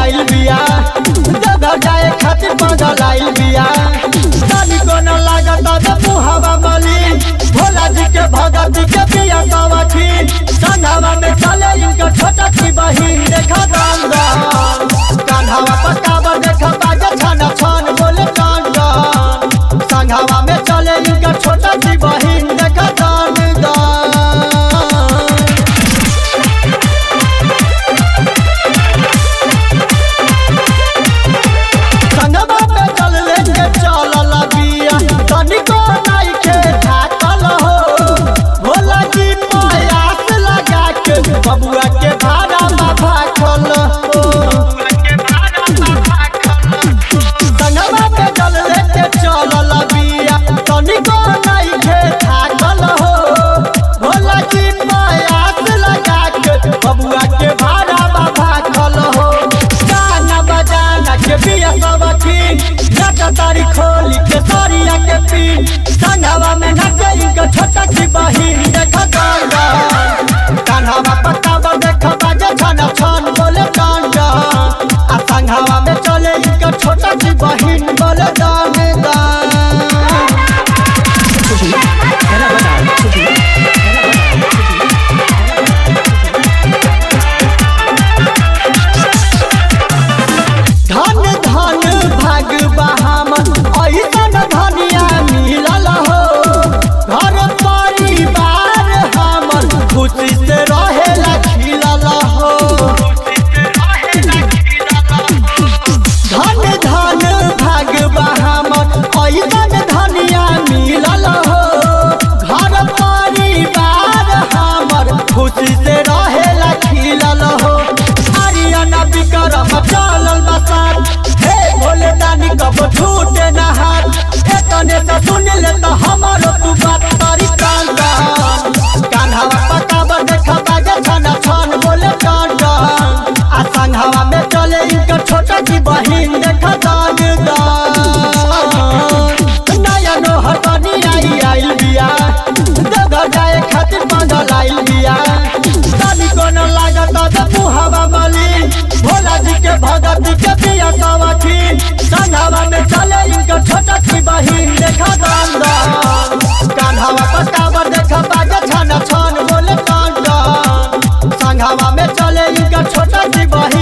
आइल बिया जगह जाए खातिर पागल आइल बिया तनी को न लागत अब मुहावा मलिन भोला जी के भगत के बिया सवखी संघवा में चले इनका छोटा सी बहिन देखा दान दान कान्हावा पकावा देखा बाजा छाना छान बोले कान दान संघवा में चले इनका छोटा सी बहिन देखा दान दान संगवा पे चल लेके चलल बिया तनिको नइखे थाकल हो भोला जी प्रयास लगा के बबुआ के भाड़ा में भाखल हो संगवा पे चल लेके चलल बिया तनिको नइखे थाकल हो भोला जी प्रयास लगा के बबुआ के भाड़ा में भाखल हो गाना बजाना के बिया सब ठीक नचा तारी खोली के सरिया के पीन संघवा में नचे इनका छोटा सी बहिन देखा गान गान कान्हावा पकावा देखा बाजे छाना छान बोले गान गान आ संघवा में चले इनका छोटा सी बहिन बोले गान गान धन धन भाग बहामन ऐसन धनिया मिलल हो घर परिवार हमर खुशी से रहेला खिलल हो धन धन भाग बहामन ऐसन धनिया मिलल हो घर परिवार हमर खुशी से रहेला खिलल हो आर्यन विक्रम चलल बसात हे भोले दानी कब छूटे न हाथ एतने से सुन ले तो हमारो तू बात तारी कान कान कान्हावा पकावा देखा बाजे छाना छान बोले कान कान आ संघवा में चले इनका छोटा सी बहिन देखा दान दान नया नोहर बनी आई आइल बिया जगह जाए खातिर पागल आइल बिया तनी को न लागत अब मुहावा मलिन भोला जी के भगत के बिया सवखी संघवा में चले इनका छोटा सी बहिन देखा दान दान कान्हावा पकावा देखा बाजा छाना छान बोले कान दान संघवा में चले इनका छोटा सी बहिन